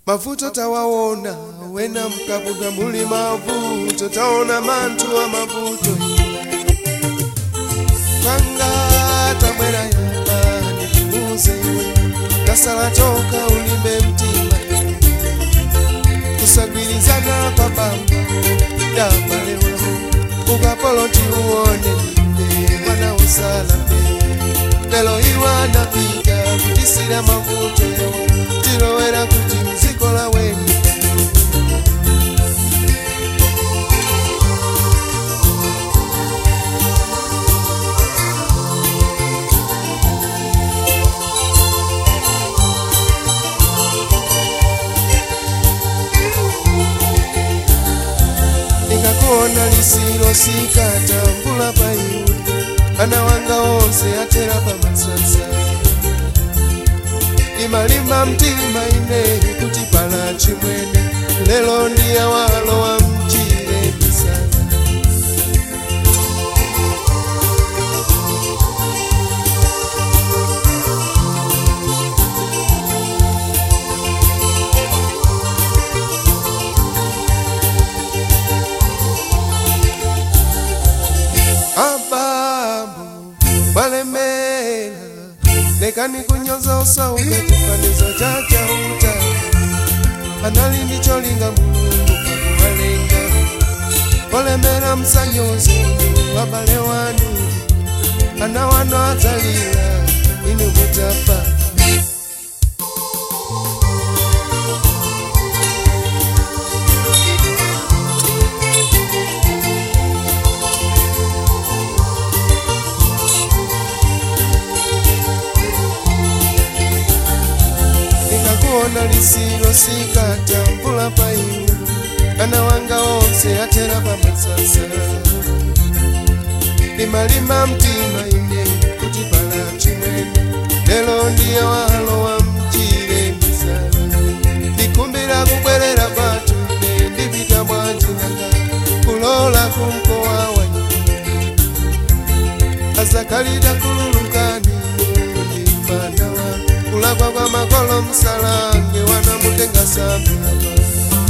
mavuto tawaona wena mkabuda muli mavuto taona mantu wa mavuto panga tabwera yamba ndikuuze iwe tasala toka ulimbe mtima kusagwirizana kwa bamba dabalewa ukapoloti uone mbe mwana usala mbe lelo iwana piga kutisira mavuto yawe tilowera kuti mzikola wenu ndikakuona lisiro sikatambula pa iwe ana wanga onse atera pamasasa imalima mtima ine kuti pala chimwene lelo ndiye walo wa mchire misala ababu balemera lekani kunyoza osauka chifanizo cha chauta anali ndicholinga mulungu pakuwalenga olemera msanyozi wabale wanu ana wano adzalira inu mutapa ndikakuona lisiro sikatambula pa iwe ana wanga onse atera pamasasa limalima mtima ine kuti pala chimwene lelo ndiye walo wa mchire misala ndikumbira kubwerera patu ine ndipita bwanjinanga kulola kumkowa wanyi azakalita kululukani ndimanawa kulakwa kwa makolo msalange wanamutenga sambilapa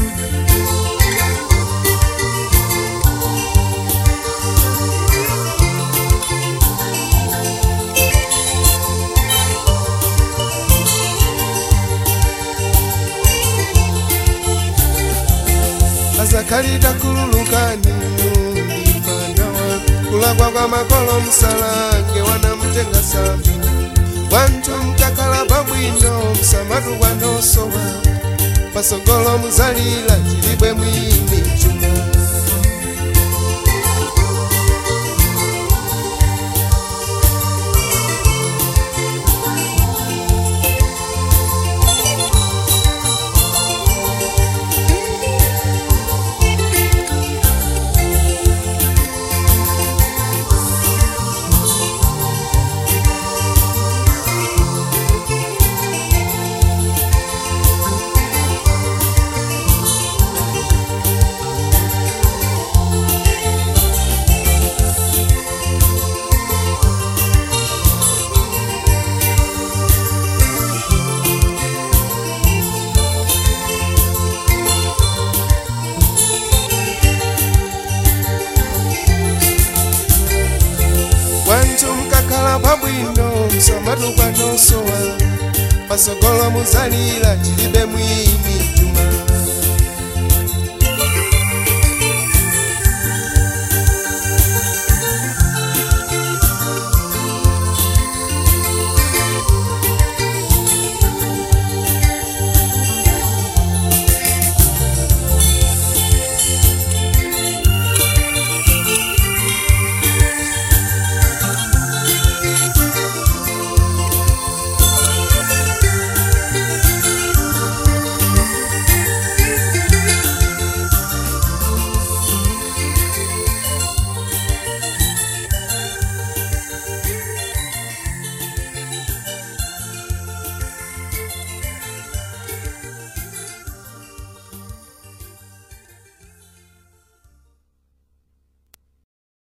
azakalita kululukani ndimanawa kulakwa kwa makolo msalange wanamutenga sambilapa wantu mtakala pabwino msamatu kwanosowa pasogolo muzalila chilibwe mwini chuma wantu mkakhala pabwino msamatu kwanosowa pasogolo muzalila chilibe mwini